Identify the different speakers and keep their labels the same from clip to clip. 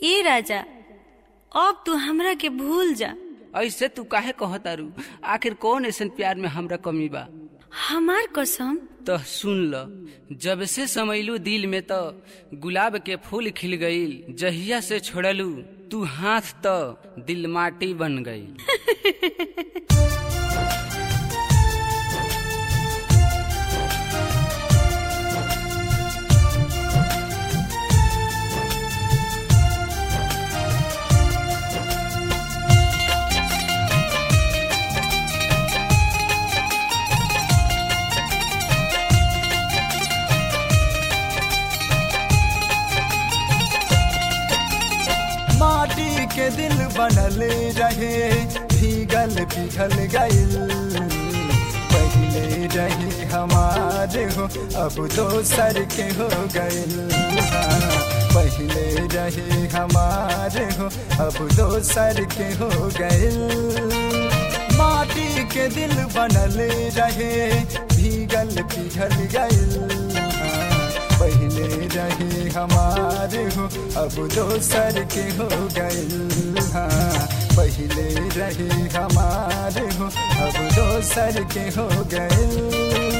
Speaker 1: ए राजा अब तू हमरा के भूल जा
Speaker 2: ऐसे तू काहे कहतारू आखिर कौन ऐसन प्यार में हमरा कमी बा
Speaker 1: हमार कसम
Speaker 2: तो सुन ल जब से समैलू दिल में तो गुलाब के फूल खिल गईल जहिया से छोड़लू तू हाथ तो दिल माटी बन गई
Speaker 3: माटी के दिल बनल रहे भीगल पिघल गइल पहले रही हमारे हो अब दोसर के हो गइल हाँ, पहले रही हमारे हो अब दोसर के हो गइल माटी के दिल बनल रहे भीगल पिघल गइल हाँ, पहले रहे हमारे हो अब दोसर के हो गइल हाँ पहले रहे हमारे हो अब दोसर के हो गइल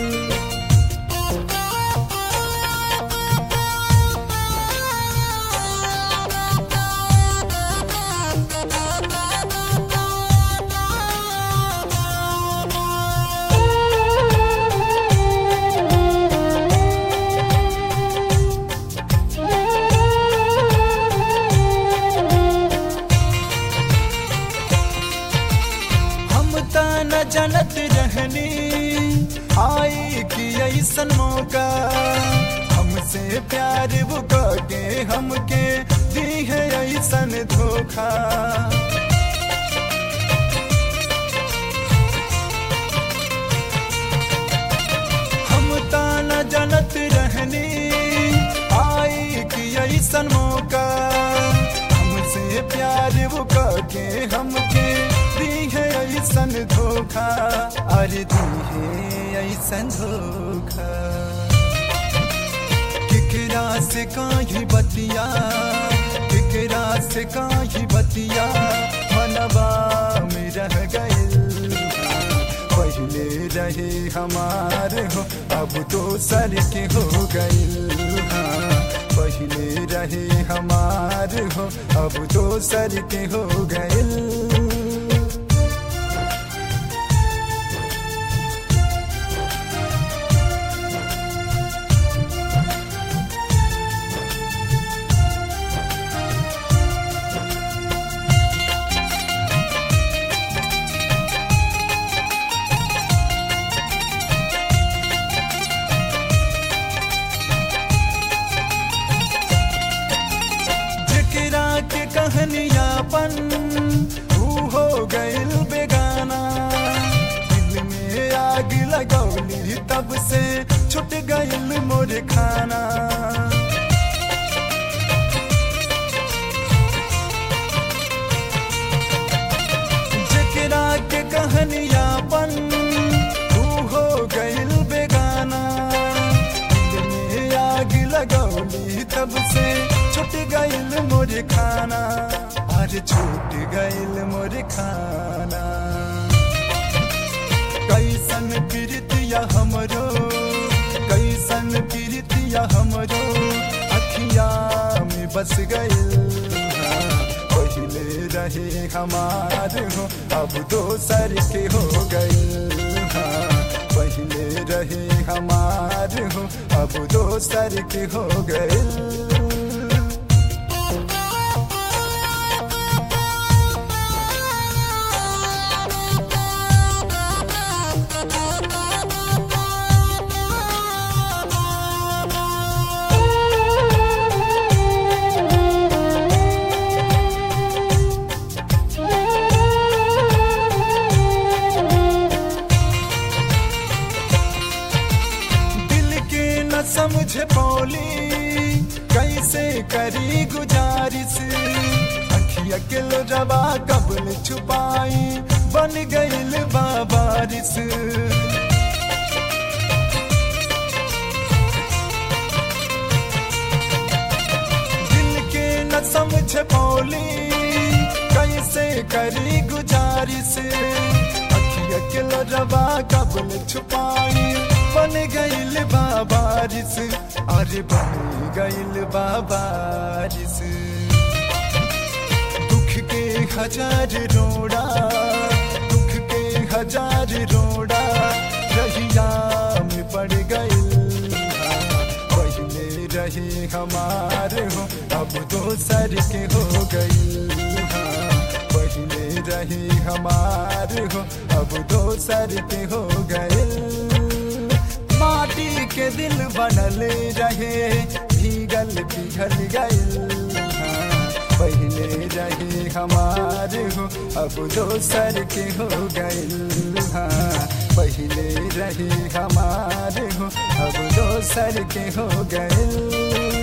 Speaker 3: हम त न जनत रहनी आई कि ऐसन मौका हमसे प्यार वो के हमके दी है ऐसन धोखा हम त न जनत रहनी आई कि ऐसन मौका हमसे प्यार वो के हमके दी है ऐसन धोखा अरे दी है ऐसन धोखा केकरा से काही बतिया केकरा से काही बतिया मनवा में रह गइल पहले रहे हमार हो अब दोसर के हो गइल हाँ, पहले रहे हमार हो अब दोसर के हो गइल जेकरा के कहनियापन ऊ हो गइल बेगाना दिल में आग लगौली तब से छुट गइल मोर खाना जेकरा के कहनियापन ऊ हो गइल बेगाना दिल में आग लगौली तब से छुट गइल मोर खाना अरे छूट गइल मोर खाना कैसन प्रीतिया हमरो कैसन प्रीतिया हमरो अखिया में बस गइल हाँ, पहले रहे हमार हो अब दोसर के हो गइल हाँ, पहले रहे हमार हो अब दोसर के हो गइल दिल के न समझ पौली कैसे करी गुजारिश अखिया के लोजवा कबल छुपाई बन गइल बाबारिश दिल के न समझ पौली कैसे करी गुजारिश अखिया के लोरवा कबल छुपाई बन गईल बाबारिश अरे बन गईल बाबारिश दुख के हजार रोड़ा दुख के हजार रोड़ा रहिया में पड़ गईल पहले रही हमार हो अब दोसर के हो गई पहले रही हमार हो अब दोसर के हो गए माटी के दिल बनल रहे भीगल पिघल गए पहले रही हमार हो अब दोसर के हो गए पहले रही हमार हो अब दोसर के हो गए